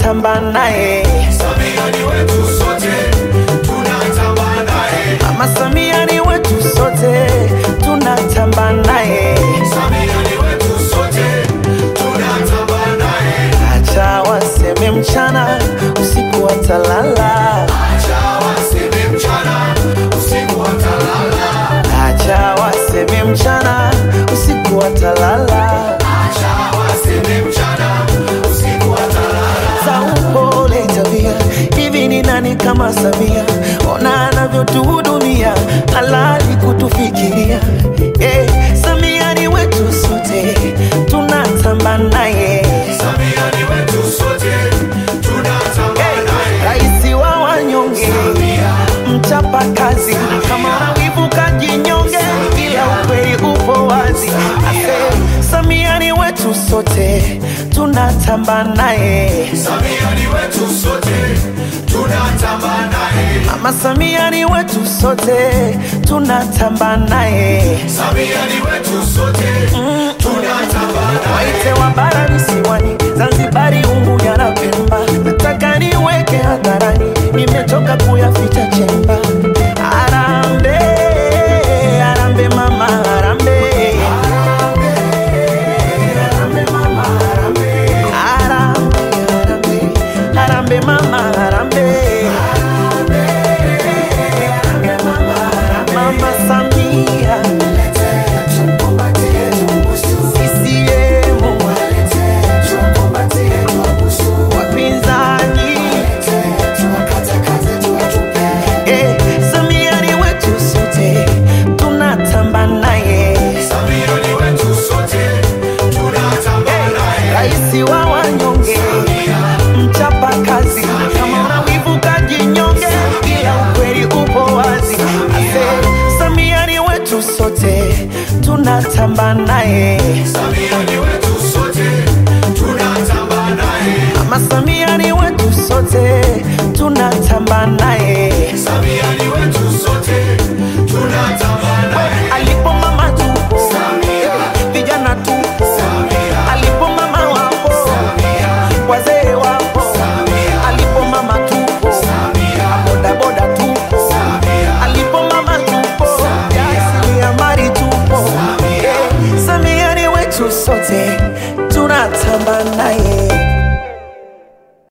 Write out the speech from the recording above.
tunatamba naye. Samia ni wetu sote, tunatamba naye. Mama Samia ni wetu sote, tunatamba naye. Samia ni wetu sote, tunatamba naye. Acha waseme mchana, usiku watalala. Acha waseme mchana, usiku watalala. Acha waseme mchana, usiku watalala. Acha waseme mchana, usiku watalala. za upole tabia. Hivi ni nani kama Samia? Ona anavyotuhudumia, halali kutufikiria. Eh, Samia ni wetu sote, tunatamba naye. Samia ni wetu sote, tunatamba naye. Raisi wa wanyonge, Samia, mchapa kazi, kama wivu kajinyonge, ila ukweli upo wazi. Ase, Samia ni wetu sote, tunatamba naye. Samia ni wetu sote, tunatamba naye. Mama Samia ni wetu sote, tunatamba naye. Samia ni wetu sote, tunatamba naye. Waite wa bara visiwani, Zanzibari, Unguja na Pemba.